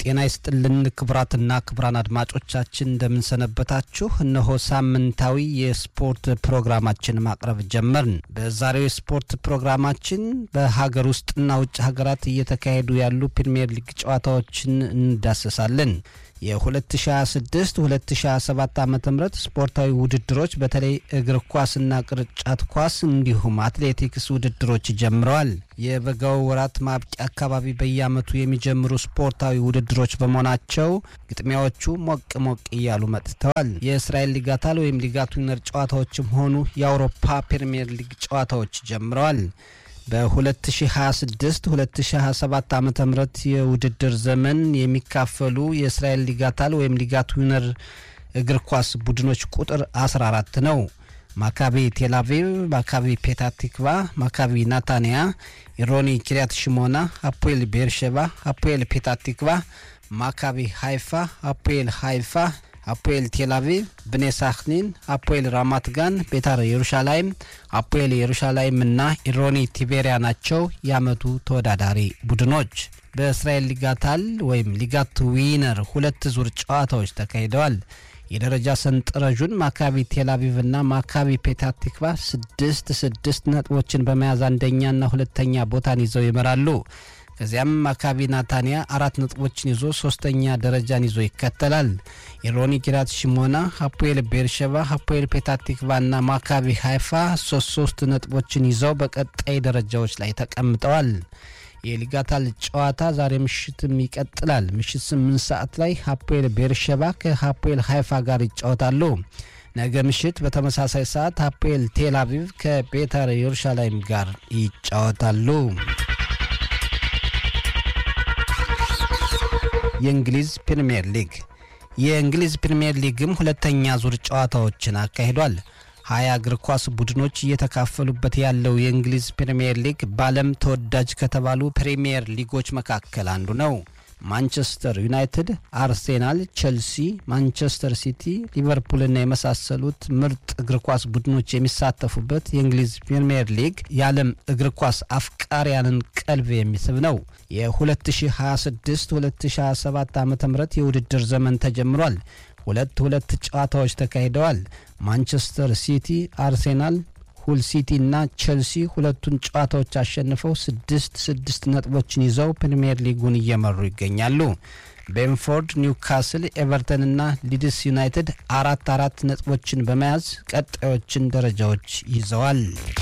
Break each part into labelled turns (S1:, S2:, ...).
S1: ጤና ይስጥልን ክቡራትና ክቡራን አድማጮቻችን እንደምንሰነበታችሁ። እነሆ ሳምንታዊ የስፖርት ፕሮግራማችን ማቅረብ ጀመርን። በዛሬው የስፖርት ፕሮግራማችን በሀገር ውስጥና ውጭ ሀገራት እየተካሄዱ ያሉ ፕሪምየር ሊግ ጨዋታዎችን እንዳሰሳለን። የ2026 2027 ዓ ም ስፖርታዊ ውድድሮች በተለይ እግር ኳስና ቅርጫት ኳስ እንዲሁም አትሌቲክስ ውድድሮች ጀምረዋል። የበጋው ወራት ማብቂያ አካባቢ በየዓመቱ የሚጀምሩ ስፖርታዊ ውድድሮች በመሆናቸው ግጥሚያዎቹ ሞቅ ሞቅ እያሉ መጥተዋል። የእስራኤል ሊጋታል ወይም ሊጋት ዊነር ጨዋታዎችም ሆኑ የአውሮፓ ፕሪምየር ሊግ ጨዋታዎች ጀምረዋል። በ2026 2027 ዓ ም የውድድር ዘመን የሚካፈሉ የእስራኤል ሊጋታል ወይም ሊጋት ዊነር እግር ኳስ ቡድኖች ቁጥር 14 ነው። ማካቢ ቴልአቪቭ፣ ማካቢ ፔታቲክቫ፣ ማካቢ ናታንያ፣ ኢሮኒ ኪሪያት ሽሞና፣ አፖኤል ቤርሸባ፣ አፖኤል ፔታቲክቫ፣ ማካቢ ሃይፋ፣ አፖኤል ሃይፋ አፖኤል ቴልአቪቭ፣ ብኔ ሳክኒን፣ አፖኤል ራማት ጋን፣ ቤታር ኢየሩሻላይም፣ አፖኤል ኢየሩሻላይም እና ኢሮኒ ቲቤሪያ ናቸው የዓመቱ ተወዳዳሪ ቡድኖች። በእስራኤል ሊጋታል ወይም ሊጋት ዊነር ሁለት ዙር ጨዋታዎች ተካሂደዋል። የደረጃ ሰንጠረዡን ማካቢ ቴልአቪቭ እና ማካቢ ፔታቲክቫ ስድስት ስድስት ነጥቦችን በመያዝ አንደኛና ሁለተኛ ቦታን ይዘው ይመራሉ። ከዚያም ማካቢ ናታንያ አራት ነጥቦችን ይዞ ሶስተኛ ደረጃን ይዞ ይከተላል። ኢሮኒ ኪራት ሽሞና፣ ሀፖኤል ቤርሸባ፣ ሀፖኤል ፔታቲክቫ እና ማካቢ ሃይፋ ሶስት ሶስት ነጥቦችን ይዘው በቀጣይ ደረጃዎች ላይ ተቀምጠዋል። የሊጋታል ጨዋታ ዛሬ ምሽትም ይቀጥላል። ምሽት ስምንት ሰዓት ላይ ሀፖኤል ቤርሸባ ከሀፖኤል ሃይፋ ጋር ይጫወታሉ። ነገ ምሽት በተመሳሳይ ሰዓት ሀፖኤል ቴል አቪቭ ከቤተር ኢየሩሻላይም ጋር ይጫወታሉ። የእንግሊዝ ፕሪምየር ሊግ የእንግሊዝ ፕሪምየር ሊግም ሁለተኛ ዙር ጨዋታዎችን አካሂዷል። ሀያ እግር ኳስ ቡድኖች እየተካፈሉበት ያለው የእንግሊዝ ፕሪምየር ሊግ በዓለም ተወዳጅ ከተባሉ ፕሪምየር ሊጎች መካከል አንዱ ነው። ማንቸስተር ዩናይትድ፣ አርሴናል፣ ቼልሲ፣ ማንቸስተር ሲቲ፣ ሊቨርፑልና የመሳሰሉት ምርጥ እግር ኳስ ቡድኖች የሚሳተፉበት የእንግሊዝ ፕሪምየር ሊግ የዓለም እግር ኳስ አፍቃሪያንን ቀልብ የሚስብ ነው። የ2026-2027 ዓ ም የውድድር ዘመን ተጀምሯል። ሁለት ሁለት ጨዋታዎች ተካሂደዋል። ማንቸስተር ሲቲ፣ አርሴናል ሁል ሲቲ እና ቼልሲ ሁለቱን ጨዋታዎች አሸንፈው ስድስት ስድስት ነጥቦችን ይዘው ፕሪምየር ሊጉን እየመሩ ይገኛሉ። ቤንፎርድ፣ ኒውካስል፣ ኤቨርተን እና ሊድስ ዩናይትድ አራት አራት ነጥቦችን በመያዝ ቀጣዮችን ደረጃዎች ይዘዋል።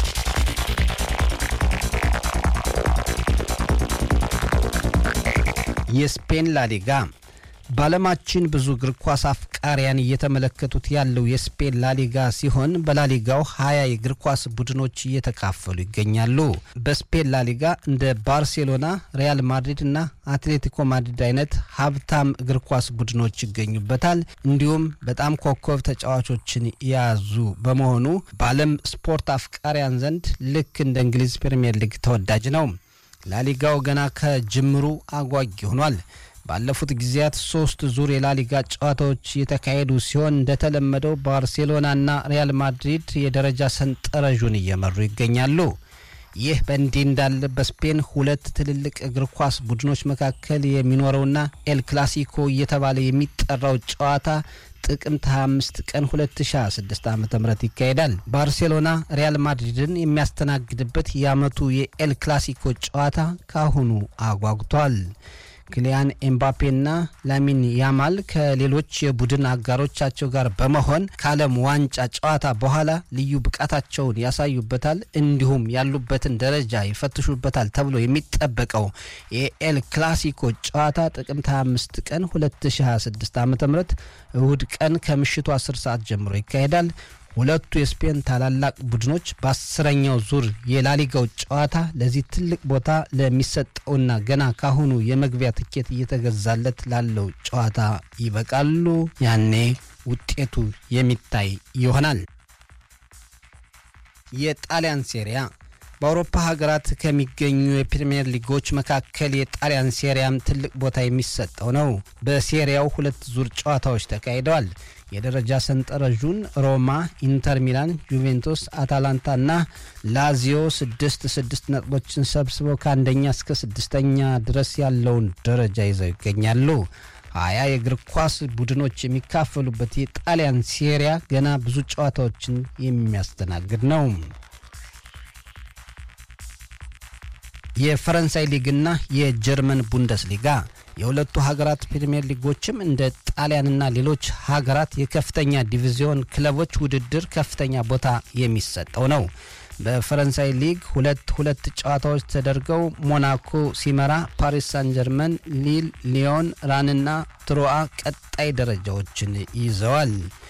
S1: የስፔን ላሊጋ በዓለማችን ብዙ እግር ኳስ አፍቃሪያን እየተመለከቱት ያለው የስፔን ላሊጋ ሲሆን በላሊጋው ሀያ የእግር ኳስ ቡድኖች እየተካፈሉ ይገኛሉ። በስፔን ላሊጋ እንደ ባርሴሎና፣ ሪያል ማድሪድ እና አትሌቲኮ ማድሪድ አይነት ሀብታም እግር ኳስ ቡድኖች ይገኙበታል። እንዲሁም በጣም ኮከብ ተጫዋቾችን የያዙ በመሆኑ በዓለም ስፖርት አፍቃሪያን ዘንድ ልክ እንደ እንግሊዝ ፕሪምየር ሊግ ተወዳጅ ነው። ላሊጋው ገና ከጅምሩ አጓጊ ሆኗል። ባለፉት ጊዜያት ሶስት ዙር የላሊጋ ጨዋታዎች የተካሄዱ ሲሆን እንደተለመደው ባርሴሎናና ሪያል ማድሪድ የደረጃ ሰንጠረዡን እየመሩ ይገኛሉ። ይህ በእንዲህ እንዳለ በስፔን ሁለት ትልልቅ እግር ኳስ ቡድኖች መካከል የሚኖረውና ኤል ክላሲኮ እየተባለ የሚጠራው ጨዋታ ጥቅምት 25 ቀን 2026 ዓ ም ይካሄዳል። ባርሴሎና ሪያል ማድሪድን የሚያስተናግድበት የዓመቱ የኤል ክላሲኮ ጨዋታ ካሁኑ አጓጉቷል። ክሊያን ኤምባፔና ላሚን ያማል ከሌሎች የቡድን አጋሮቻቸው ጋር በመሆን ከዓለም ዋንጫ ጨዋታ በኋላ ልዩ ብቃታቸውን ያሳዩበታል፣ እንዲሁም ያሉበትን ደረጃ ይፈትሹበታል ተብሎ የሚጠበቀው የኤል ክላሲኮ ጨዋታ ጥቅምት 25 ቀን 2026 ዓ ም እሁድ ቀን ከምሽቱ 10 ሰዓት ጀምሮ ይካሄዳል። ሁለቱ የስፔን ታላላቅ ቡድኖች በአስረኛው ዙር የላሊጋው ጨዋታ ለዚህ ትልቅ ቦታ ለሚሰጠውና ገና ካሁኑ የመግቢያ ትኬት እየተገዛለት ላለው ጨዋታ ይበቃሉ። ያኔ ውጤቱ የሚታይ ይሆናል። የጣሊያን ሴሪያ በአውሮፓ ሀገራት ከሚገኙ የፕሪምየር ሊጎች መካከል የጣሊያን ሴሪያም ትልቅ ቦታ የሚሰጠው ነው። በሴሪያው ሁለት ዙር ጨዋታዎች ተካሂደዋል። የደረጃ ሰንጠረዡን ሮማ፣ ኢንተር ሚላን፣ ዩቬንቱስ፣ አታላንታ እና ላዚዮ ስድስት ስድስት ነጥቦችን ሰብስበው ከአንደኛ እስከ ስድስተኛ ድረስ ያለውን ደረጃ ይዘው ይገኛሉ። ሀያ የእግር ኳስ ቡድኖች የሚካፈሉበት የጣሊያን ሴሪያ ገና ብዙ ጨዋታዎችን የሚያስተናግድ ነው። የፈረንሳይ ሊግና የጀርመን ቡንደስሊጋ የሁለቱ ሀገራት ፕሪምየር ሊጎችም እንደ ጣሊያንና ሌሎች ሀገራት የከፍተኛ ዲቪዚዮን ክለቦች ውድድር ከፍተኛ ቦታ የሚሰጠው ነው። በፈረንሳይ ሊግ ሁለት ሁለት ጨዋታዎች ተደርገው ሞናኮ ሲመራ፣ ፓሪስ ሳን ጀርመን፣ ሊል፣ ሊዮን፣ ራንና ትሮአ ቀጣይ ደረጃዎችን ይዘዋል።